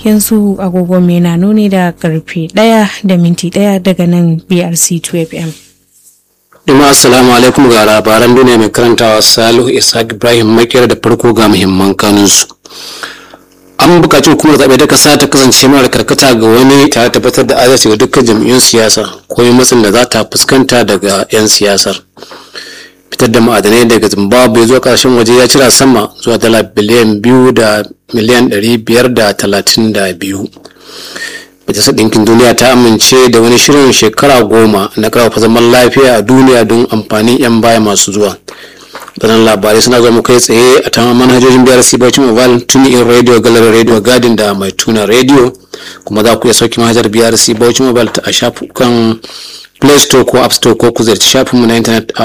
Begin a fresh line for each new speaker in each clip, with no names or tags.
yanzu agogo mai na nuni da karfe ɗaya da minti ɗaya daga nan brc 2fm
Duma assalamu alaikum ga labaran duniya mai karantawa Salihu Isaac Ibrahim makera da farko ga muhimman kanunsu. An buƙaci hukumar zaɓe ta ƙasa ta kasance mara karkata ga wani tare tabbatar da adalci ga dukkan jam'iyyun siyasa ko yin matsin da za ta fuskanta daga 'yan siyasar. Fitar da ma'adanai daga Zimbabwe zuwa ƙarshen waje ya cira sama zuwa dala biliyan biyu da miliyan ɗari biyar da talatin da biyu. majalisar ɗinkin duniya ta amince da wani shirin shekara goma na ƙarfafa zaman lafiya a duniya don amfanin 'yan baya masu zuwa waɗannan labarai suna zama kai tsaye a tamar manhajojin biyar bauchi mobile tuni in radio gallery radio garden da mai tuna radio kuma za ku iya sauki manhajar biyar bauchi mobile a shafukan play store ko app store ko ku ziyarci shafinmu na intanet a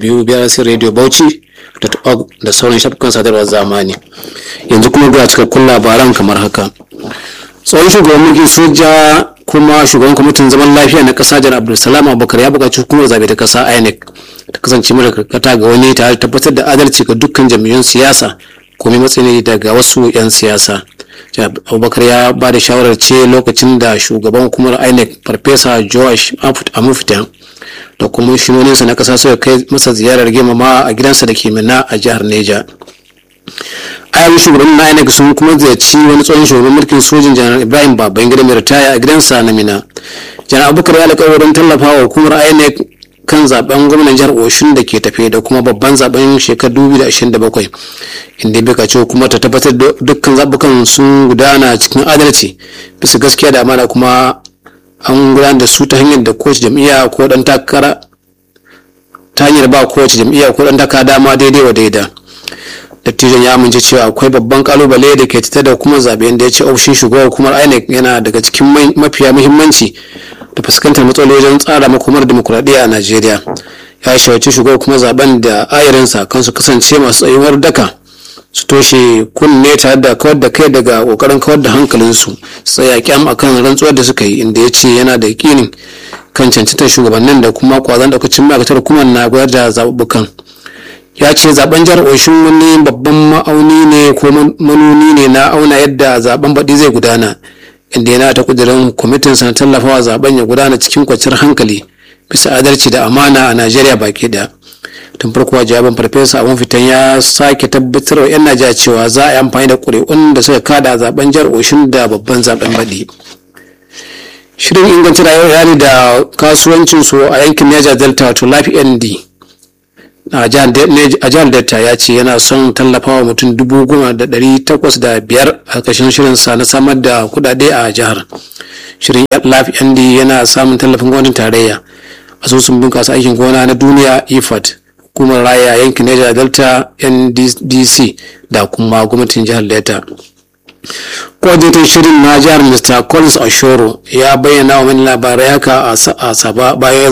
www.brcradiobauchi.org da sauran shafukan sadarwar zamani yanzu kuma ga cikakkun labaran kamar haka tsohon shugaban mulkin soja kuma shugaban kwamitin zaman lafiya na kasa jan abdulsalam abubakar ya buƙaci hukumar zabe ta kasa inec ta kasance mara karkata ga wani tare da tabbatar da adalci ga dukkan jam'iyyun siyasa komai matsayi daga wasu 'yan siyasa abubakar ya ba da shawarar ce lokacin da shugaban hukumar inec farfesa joash amufita da kuma shinoninsa na kasa suka kai masa ziyarar girmama a gidansa da ke mina a jihar neja ayyukan shugaban na inec sun kuma ziyarci wani tsohon shugaban mulkin sojin janar ibrahim babangida mai ritaya a gidansa na mina janar abubakar ya alƙawarin tallafa wa hukumar inec kan zaben gwamnan jihar oshun da ke tafe da kuma babban zaben shekarar 2027 inda bai kaci hukumar ta tabbatar da dukkan zabukan sun gudana cikin adalci bisa gaskiya da amana kuma an gudanar da su ta hanyar da kowace jam'iyya ko dan takara ta hanyar ba kowace jam'iyya ko dan takara dama daidai wa daida dattijon ya amince cewa akwai babban kalubale da ke tattare da hukumar zabe da ya ce ofishin shugaban hukumar inec yana daga cikin mafiya muhimmanci da fuskantar matsaloli wajen tsara makomar demokuraɗiyya a najeriya ya shawarci shugaban hukumar zaben da ayarinsa kan su kasance masu tsayuwar daka su toshe kunne tare da kawar da kai daga kokarin kawar da hankalinsu su tsaya kyam akan rantsuwar da suka yi inda ya ce yana da yakinin kan cancantar shugabannin da kuma kwazon daukacin ma'aikatar hukumar na gudanar da zaɓuɓɓukan ya ce zaben jihar oshin wani babban ma'auni ne ko manuni ne na auna yadda zaben baɗi zai gudana inda yana ta kudirin kwamitin na tallafawa zaben ya gudana cikin kwanciyar hankali bisa adalci da amana a najeriya baki da tun farko jawabin farfesa abun fitan ya sake tabbatar wa 'yan najeriya cewa za a yi amfani da ƙuri'un da suka kada zaben jihar oshin da babban zaben baɗi shirin inganta rayuwar iyali da kasuwancin su a yankin niger delta wato life nd a jihar delta ya ce yana son tallafawa mutum dubu goma da ɗari takwas da biyar a ƙarshen shirinsa na samar da kudade a jihar shirin life nd yana samun tallafin gwamnatin tarayya asusun bunƙasa aikin gona na duniya ifat hukumar raya yankin niger delta nddc da kuma gwamnatin jihar delta coordinator shirin na jihar mr collins ashoro ya bayyana wa mani labarai haka a saba bayan